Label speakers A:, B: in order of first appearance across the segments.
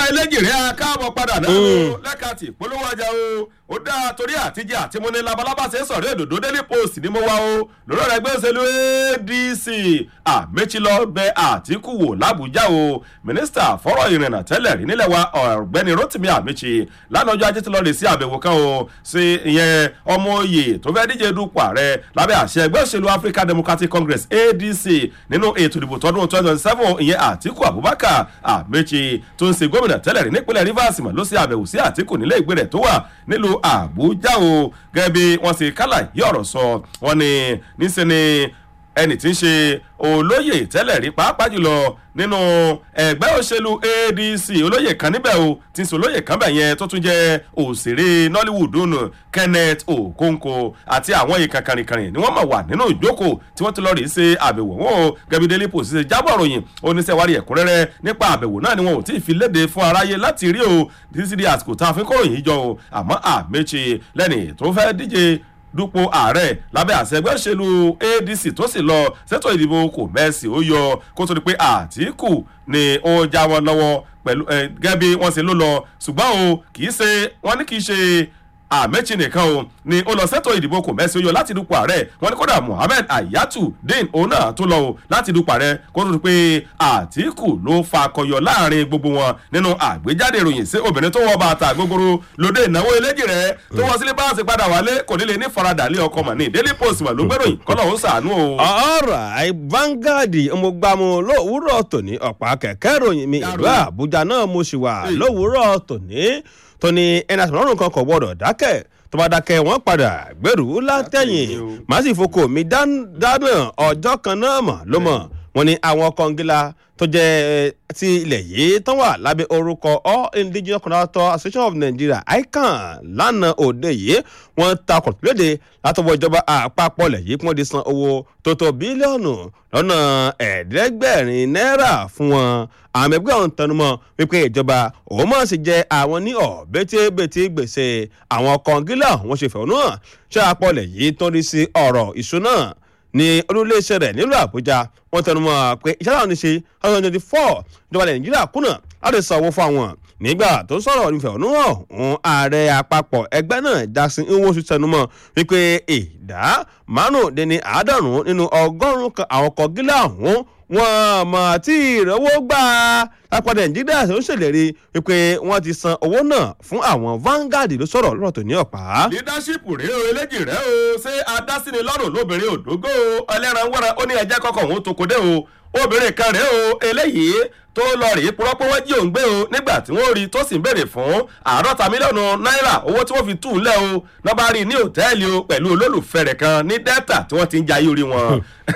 A: eléjìrè akáàbọ̀ padà náà o lẹ́ka tí ìpolówó ọjà o ó dáa torí àtijọ́ àti mo ní labalábá ṣe ń sọ̀rọ̀ èdòdó daily post ni mo wá o lórí ọ̀rọ̀ ẹgbẹ́ òṣèlú adc àmẹ́chilọ́ bẹ àtìkù wò làbújá o mínísítà fọ́rọ̀ ìrìnnà tẹ́lẹ̀ rí nílẹ̀ wa ọ̀gbẹ́ni rotimi àmẹ́chi lánàá ọjọ́ ajé ti lọ́ọ́ rè sí àbẹ̀wò kan o sí ìyẹn ọmọ oyè tó fẹ́ díje dupò ààrẹ lábẹ́ àṣẹ ẹgbẹ́ òṣèlú african democratic congress adc nínú ètò ìdìbò tọdún twenty twenty seven ìyẹn àtìkù abubakar àmẹ́chi tó ń ṣe gómìnà tẹ́lẹ̀ rí nípínlẹ̀ rivers mọ̀ ló ṣe àbẹ̀wò sí àtìkù nílé ìgbé rẹ̀ tó wà nílùú àbújá o gẹ́gẹ́ bí wọ́n ṣe kálà yí ọ̀rọ̀ sọ wọ́n ní níṣẹ́ ni ẹnì tí ń ṣe olóyè tẹ́lẹ̀ rí pàápàá jùlọ nínú ẹgbẹ́ òṣèlú adc olóyè kan níbẹ̀ o tí ń sọ olóyè kan bẹ̀ yẹn tó tún jẹ́ òṣèré nollywood nù kenneth okonkwo àti àwọn èèkàn kàrìnkàrìn ni wọ́n mọ̀ wà nínú ìjókòó tí wọ́n ti lọ rí ṣe àbẹ̀wò wọn o gẹ̀bí daily post ṣe jábọ̀ ròyìn oníṣẹ́wárí ẹ̀kúnrẹ́rẹ́ nípa àbẹ̀wò náà ni wọn ò tí ì fi léde fún aráyé láti rí o títí di àsìkò tá a fi kóròyìn jọ o àmọ́ àmẹ́chì lẹ́nì tó fẹ́ díje dupò ààrẹ lábẹ́ àṣẹ ẹgbẹ́ òṣèlú adc tó sì lọ sẹ́tọ̀ ìdìbò kò mẹ́sì ó yọ kó tó di pé àtìkù ni ó já wọn lọ́wọ́ pẹ̀lú gẹ́gẹ́ bí wọ́n ṣe ló lọ ṣùgbọ́n o kì í ṣe wọ́n ní kì í ṣe àmẹ́chì nìkan o ni ó lọ sẹ́tọ̀ ìdìbò kò mẹ́sì ó yọ láti dupò ààrẹ wọn ni kódà muhammed ayatu din òun náà tó lọ o láti dupò ààrẹ kó tó di pé àtìkù ló fa akọyọ láàrin gbogbo wọn nínú àgbéjáde ìròyìn sí obìnrin tó wọ bàtà gbogbooro lóde ìnáwó eléjì rẹ tó wọ sílé báàsì padà wálé kò nílé ní faradà lé ọkọ mọ̀ ní daily post mà ló gbéròyìn kọ́lọ̀ ó sàánú o.
B: ọ̀rọ̀ Vanguard ọmọgbàmù lówùúrọ̀ tòní ọ̀pá kẹ̀kẹ́ ìròyìn mi ìlú àbújá náà mo sì wà lówùúrọ̀ tòní tóní ẹni àtìmọ́rùn kan kò gbọ́dọ̀ dákẹ́ tó bá dákẹ́ wọ́n padà gbèrú látẹ̀yìn màá sì fokò mi dáná ọjọ́ kan náà mọ̀ ló mọ̀ wọ́n ní àwọn kọngílá tó jẹ́ ti ilẹ̀ yìí tán wà lábẹ́ orúkọ all indigenous contractor association of nigeria ican lánàá òde yìí wọ́n takọ̀ léde látọwọ́ ìjọba àpapọ̀ lẹ̀ yìí kí wọ́n di san owó tó tó bílíọ̀nù lọ́nà ẹ̀ẹ́dẹ́gbẹ̀rin náírà fún wọn àwọn ẹgbẹ́ ọ̀hún tẹnumọ́ wípé ìjọba òun máa sì jẹ àwọn ní ọ̀bẹ́tẹ́bẹ́tẹ́ gbèsè àwọn kọngílá wọn ṣe fẹ̀hónú hàn ṣé àpọ̀lẹ̀ yìí tó ń rí sí ọ̀rọ̀ ìṣúná ní olúléeṣẹ́ rẹ̀ nílùú àbújá wọ́n tẹnumọ́ pé iṣẹ́ láwọn ní ṣe ọdún twenty four ìjọba ilẹ̀ nàìjíríà kùnà láti san owó fún àwọn nígbà tó sọ̀rọ̀ nífẹ̀ẹ́ ọ̀nù ọ̀hún ààrẹ àpapọ̀ ẹgbẹ́ náà jackson nwosu tẹnumọ́ wípé ìdá márùndínní àádọ́rùn-ún nínú ọgọ́rùn-ún kan àwọn kọ̀gílà ọ̀hún wọn mọ̀ tí ìrànwọ́ gbà lápapọ̀ nàìjíríà tó ń ṣèlérí wípé wọ́n ti san owó náà fún àwọn Vanguard ló sọ̀rọ̀ lọ́rọ̀ tó ní ọ̀pá.
A: leadership rèé o eléjì rẹ o ṣé adásíni lọ́rùn lóbìnrin òdógó ẹlẹ́ran wẹ́ran ó ní ẹjẹ́ kọ́kọ́ òun tó kó dé o obìnrin kan rèé o eléyìí tó lọ rèé purọ́ pé wọ́n jí òun gbé o nígbà tí wọ́n rí tó sì ń béèrè fún àádọ́ta mílíọ̀nù náírà owó tí wọ́n fi tù ú lẹ̀ o lọ́ba rí ní òtẹ́ẹ̀lì o pẹ̀lú olólùfẹ́ rẹ̀ kan ní delta tí wọ́n ti ń jayé orí wọn.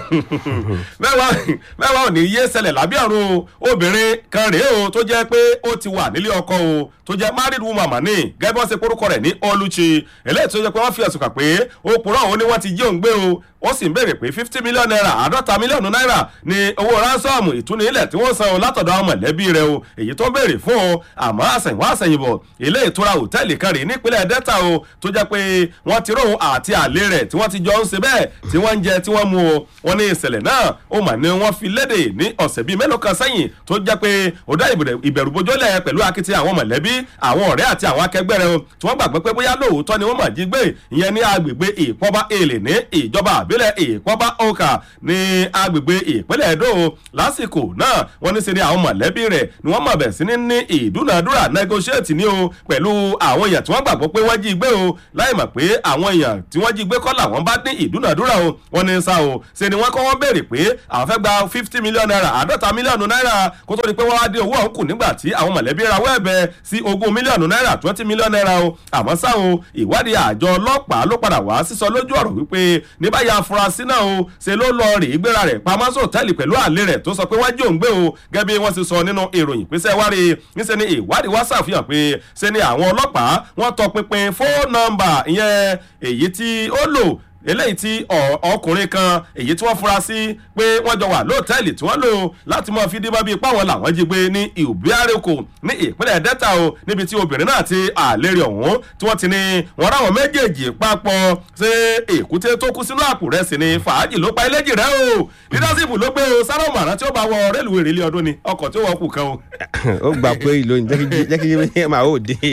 A: mẹ́wàá ò ní yé ṣẹlẹ̀ lábẹ́ ọ̀run o obìnrin kan rèé o tó jẹ́ pé ó ti wà nílé ọkọ o tó jẹ́ married woman mà ní gẹ́gẹ́ bí wọ́n ṣe porúkọ rẹ̀ ní Oluchi eléyìí tó jẹ́ pé wọ́n fi ẹ̀sùn kàn pé ó purọ́ òun ni wọ́n ti jí òun gbé o wọ́n sì ń béèrè pé fifty million naira àádọ́ta mílíọ̀nù náírà ni owó ránsọ́ọ̀mù ìtúni ilẹ̀ tí wọ́n san o látọ̀dọ̀ àwọn mọ̀lẹ́bí rẹ̀ o èyí tó ń béèrè fún o àmọ́ àsẹ̀yìnwá àsẹ̀yìnbọ̀ ilé ìtura hòtẹ́ẹ̀lì kan rèé nípínlẹ̀ delta o tó jẹ́ pé wọ́n ti róhun àti àlè rẹ̀ tí wọ́n ti jọ ń ṣe bẹ́ẹ̀ tí wọ́n ń jẹ tí wọ́n mu o wọ́n ní ìṣẹ̀lẹ̀ náà ó mà ní wọ́n fi léde ní ọ̀sẹ̀ bíi mélòó kan sẹ́yìn tó jẹ́ pé ó dá ìbẹ̀rùbojúlẹ̀ pẹ̀lú akitiyan àwọn mọ̀lẹ́bí àwọn ọ̀rẹ́ àti àwọn akẹgbẹ́ rẹ̀ o tí wọ́n gbàgbé pé bóyá lóòótọ́ ni wọ́n mà jí gbé ìyẹn ní agbègbè ìpọ́bá èlè ní ìjọba àbílẹ̀ ìpọ́bá ọkà ní agbègbè ìpínlẹ̀ èdò lásìkò náà wọ́n ní ṣe ni àwọn mọ̀lẹ́bí rẹ̀ ni wọ́n mọ̀ bẹ̀ sí ní ní ìdúnadúrà negotiate ní o pẹ̀lú àwọn èèyàn tí wọ́n gbàgbọ́ pé wọ́n jí gbé o láì mọ̀ pé àwọn èèyàn tí wọ́n jí gbé kọ́ làwọn bá ní ìdúnadúrà o wọ́n ní sá o ṣe ni wọ́n kọ́ wọ́n béèrè pé àwọn fẹ́ gba fifty million naira àádọ́ta mílíọ̀nù náírà kó tó di pé wọ́n wá dé owó ọ̀hún kù nígbà tí àwọn mọ̀lẹ́bí rawọ́ ẹ̀bẹ̀ sí ogún mílíọ̀nù náírà twenty million naira o àmọ́ ṣá o ìwádìí àjọ ọlọ́pàá ló padà wá sísọ lójú ọ̀rọ̀ wípé ní báyìí afurasí náà o ṣe ló lọ rè é gbéra rẹ̀ pamọ́ sọ̀tẹ́ẹ̀lì pẹ̀lú àlè rẹ̀ tó sọ pé wọ́n jí òun gbé o gẹ́gẹ́ bí wọ́n ti sọ nínú ìròyìn pé sẹ́ wá rí níṣẹ́ ni ìwádìí wá ṣàfihàn pé ṣe ni àwọn ọlọ́pàá wọ́n tọpinpin fóònù nọ́mbà ìyẹn èyí tí ó lò eléyìí tí ọ- ọkùnrin kan èyí tí wọ́n fura sí pé wọ́n jọ wà lóòtẹ́ẹ̀lì tí wọ́n lò láti mọ fi díbọ́n bíi páwọn làwọn jí gbé ní ìbíárẹ́kọ̀ ní ìpínlẹ̀ delta o níbi tí obìnrin náà ti àlérí ọ̀hún tí wọ́n ti ní wọ́n ráwọn méjèèjì papọ̀ ṣé èkúté tó kú sínú àpò rẹ̀ sì ni fàájì ló pa eléjì rẹ̀ o leadership ló gbé o sáré ọmọràn tí ó bá wọ rélùwé ìrìlẹ ọdún ni ọkọ̀ tí ó wọ kù kan o.
B: ó gbà pé ìlóyìn jẹ́ kí yé máa ó dé.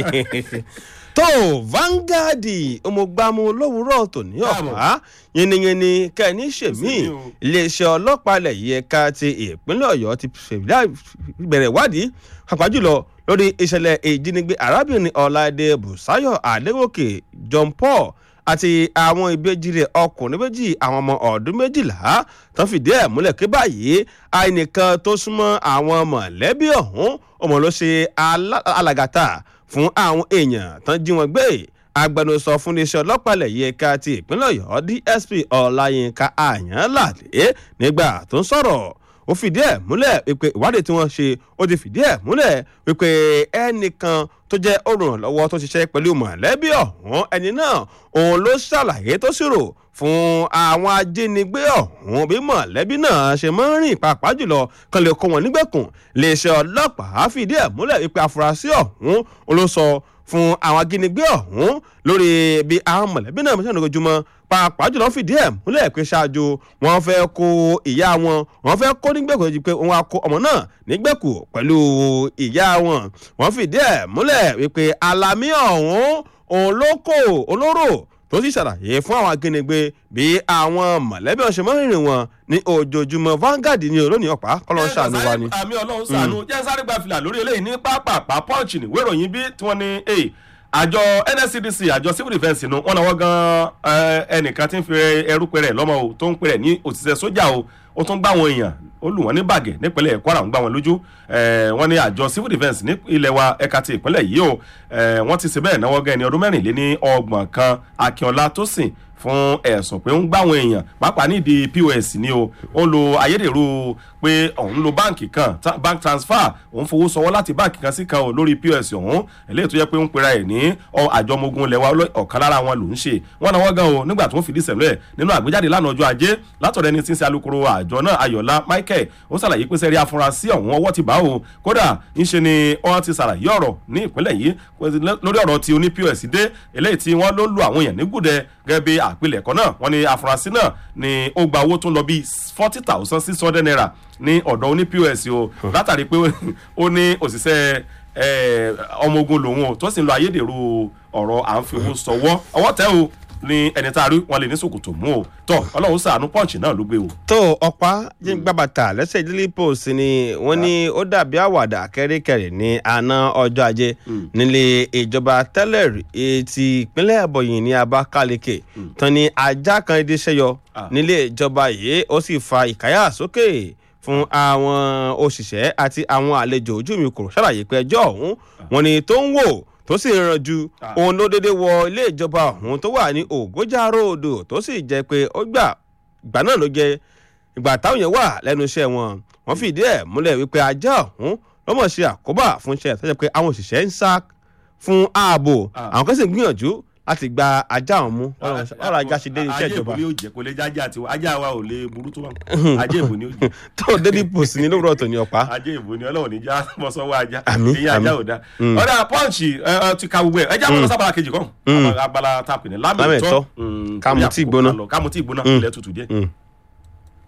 B: tó Vanguard ọmọgbàmù lówùúrọ̀ tòní ọ̀pá yìnyínní kẹ́ni ṣèmí
A: Ṣèmí o.
B: iléeṣẹ́ ọlọ́pàá ilẹ̀ yìí ẹ̀ka ti ìpínlẹ̀ ọ̀yọ́ ti bẹ̀rẹ̀ ìwádìí pàápàá jùlọ lórí ìṣẹ̀lẹ̀ ìjínigbé arábìnrin ọ̀làdé bùsáyọ̀ adégòkè john paul àti àwọn ìbejì rẹ̀ ọkùnrin méjì àwọn ọmọ ọdún méjìlá tó fìdí ẹ̀ múlẹ̀ pé báyìí àìnìkan tó súnmọ́ àwọn mọ̀lẹ́bí ọ̀hún ọmọ ló ṣe alá- alàgàtà fún àwọn èèyàn tán jí wọn gbé agbẹnusọ fún iléeṣẹ́ ọlọ́pàá ilẹ̀ yìí ẹ̀ka ti ìpínlẹ̀ ọ̀yọ́ dsp ọláyínká àyànládé nígbà tó ń sọ̀rọ̀ ó fìdí ẹ̀ múlẹ̀ wípé ìwádìí tí wọ́n ṣe ó ti fìdí ẹ̀ múlẹ̀ wípé ẹnìkan tó jẹ́ olùrànlọ́wọ́ tó ṣiṣẹ́ pẹ̀lú mọ̀lẹ́bí ọ̀hún ẹni náà òun ló ṣàlàyé tó ṣírò fún àwọn ajínigbé ọ̀hún bí mọ̀lẹ́bí náà ṣe máa ń rìn pàápàá jùlọ kan lè kó wọn nígbèkùn iléeṣẹ́ ọlọ́pàá fìdí ẹ̀ múlẹ̀ wípé afurasí ọ̀hún ó ló sọ fún àwọn ajínigbé ọ̀hún lórí bí àwọn mọ̀lẹ́bí náà ṣe ń lójoojúmọ́ pàápàá jùlọ fìdí ẹ̀ múlẹ̀ pé ṣáájú wọn fẹ́ kó ìyá wọn wọn fẹ́ kó nígbèkùn lójú pé wọn á kó ọmọ náà nígbèkùn pẹ̀lú ìyá wọn wọn fìdí ẹ̀ múlẹ̀ wípé alamí ọ̀hún òun ló kó olóró tó sì ṣàlàyé fún àwọn ajínigbé bí àwọn mọ̀lẹ́bí ọ̀sẹ̀ mọ́rìnrìn wọn ní ojoojúmọ́ Vanguard ní olónìí ọ̀pá kọ́lọ́ ń ṣàánú wa ni.
A: àmì ọlọ́run ṣàánú jẹ́ sáré gba fìlà lórí eléyìí ní pápápá punch ní ìwé ìròyìn bí tí wọ́n ní eh, àjọ nscdc àjọ civil defence nu wọn náwó gan eh, ẹnìkan tí ń fi ẹrú pẹrẹ lọ́mọ o tó ń pẹrẹ ní òṣìṣẹ́ sójà o ó tún gbá àwọn èèyàn ó lù wọ́n ní bàgẹ́ nípínlẹ̀ kwara ń gbá wọn lójú eh, wọ́n ní àjọ civil defence ní ilẹ̀ wa ẹ̀ka ti ìpínlẹ̀ yìí o eh, wọ́n ti ṣe bẹ́ẹ̀ náwó gan ẹni ọdún mẹ́rìnléní ọgbọ̀n kan akínọlá tó sìn fún ẹ̀sùn pé ń gbáwọn èèyàn pàápàá nídìí pos ni o ó ń lo ayédèrú pé òun lo báǹkì kan ta- bank transfer òun fowó sọwọ́ láti báǹkì kan sí kan o lórí pos ọ̀hún eléyìí tó yẹ pé ń pera ẹ̀ ní ọ- àjọ ọmọ ogun lẹ́wà ọ̀kan lára wọn ló ń ṣe wọn náà wọ́n gan o nígbà tó ń fìdí sẹ̀lẹ̀ nínú àgbéjáde lánàá ọjọ́ ajé látọ̀rọ̀ ẹni tí ń ṣe alukoro àjọ náà ayọ̀lá michael ó ṣàlàyé pé sẹ́rí afurasí ọ̀hún ọwọ́ ti bá o kódà ńṣe ni wọ́n ti ṣàlàyé ọ̀rọ̀ ní ìpínlẹ̀ yìí lórí ọ̀rọ̀ tí oní pos dé eléyìí tí wọ́n ló lu àwọn èèyàn ní gùdẹ gẹ́gẹ́ bí àpilẹ̀kọ náà wọ́n ní afurasí náà ni ó gba owó tó ń lọ bíi forty thousand six hundred naira ní ọ̀dọ̀ oní pos o látàrí pé ó ní òṣìṣẹ́ eh, ọmọ ogun lòun o tó sì ń lo ayédèrú ọ̀rọ̀ à ń fi owó sọwọ́ ọwọ́ tẹ́ o ní ẹni tá a rí wọn lè ní sòkòtò mú o tọ ọlọ́run ṣàánú pọ́ǹchì náà ló gbé o.
B: tó ọ̀pá jíǹgbà bàtà lẹ́sẹ̀ daily post ni wọ́n ní ó dàbí àwàdà kẹ́ríkẹ́rì ní àná ọjọ́ ajé nílé ìjọba tẹ́lẹ̀ rí etí ìpínlẹ̀ ẹ̀bọ̀yìn ní abakaliki tán ni ajá kan dédé ṣẹ́yọ
A: Ah.
B: nílé ìjọba yìí ó sì fa ìkáyà sókè fún àwọn òṣìṣẹ́ àti àwọn àlejò ojú mi kò ṣàlàyé pé ẹjọ́ ọ̀hún wọn ni tó ń wò tó sì ń ranjú
A: Ah.
B: òun ló dédé wọ ilé ìjọba ọ̀hún tó wà ní ògójà róòdù tó sì jẹ́ pé ó gbà ìgbà náà ló jẹ́ ìgbà táwọn yẹn wà lẹ́nu iṣẹ́ wọn wọ́n fìdí ẹ̀ múlẹ̀ wípé ajá ọ̀hún lọ́mọ̀ ṣe àkóbá fún iṣẹ́ tó jẹ́ pé àwọn òṣìṣẹ́ ń sá fún ààbò
A: Ah.
B: àwọn kan sì ń gbìyànjú láti gba ajá ọ̀hún mú ọ̀rọ̀ ajá ṣe dé iṣẹ́
A: ajé
B: ìjọba
A: ìbò ni ó jẹ kò lè jẹ ajá tiwa ajá wa ò lè burú tó wà ajé ìbò ni ó jẹ
B: tó daily post ní lówùrọ̀ tòní ọ̀pá
A: ajé ìbò ni ọlọ́run níjà mọ́sánwó ajá
B: Àmín,
A: ìyẹn ajá
B: àmín.
A: ò dá ọ̀dà pọ́ǹchì ẹ, ẹ, ti ka gbogbo ẹ̀ ẹ jẹ́ àwọn sábàlá kejì kan abala tapì ní lámì
B: Lámì
A: ìtọ́
B: ìtọ́.
A: Mm,
B: Ká mu
A: torí
B: tíì
A: àkókò
B: gbóná.
A: kan lọ. ká mu tí gbóná ilẹ̀ tutù díẹ̀.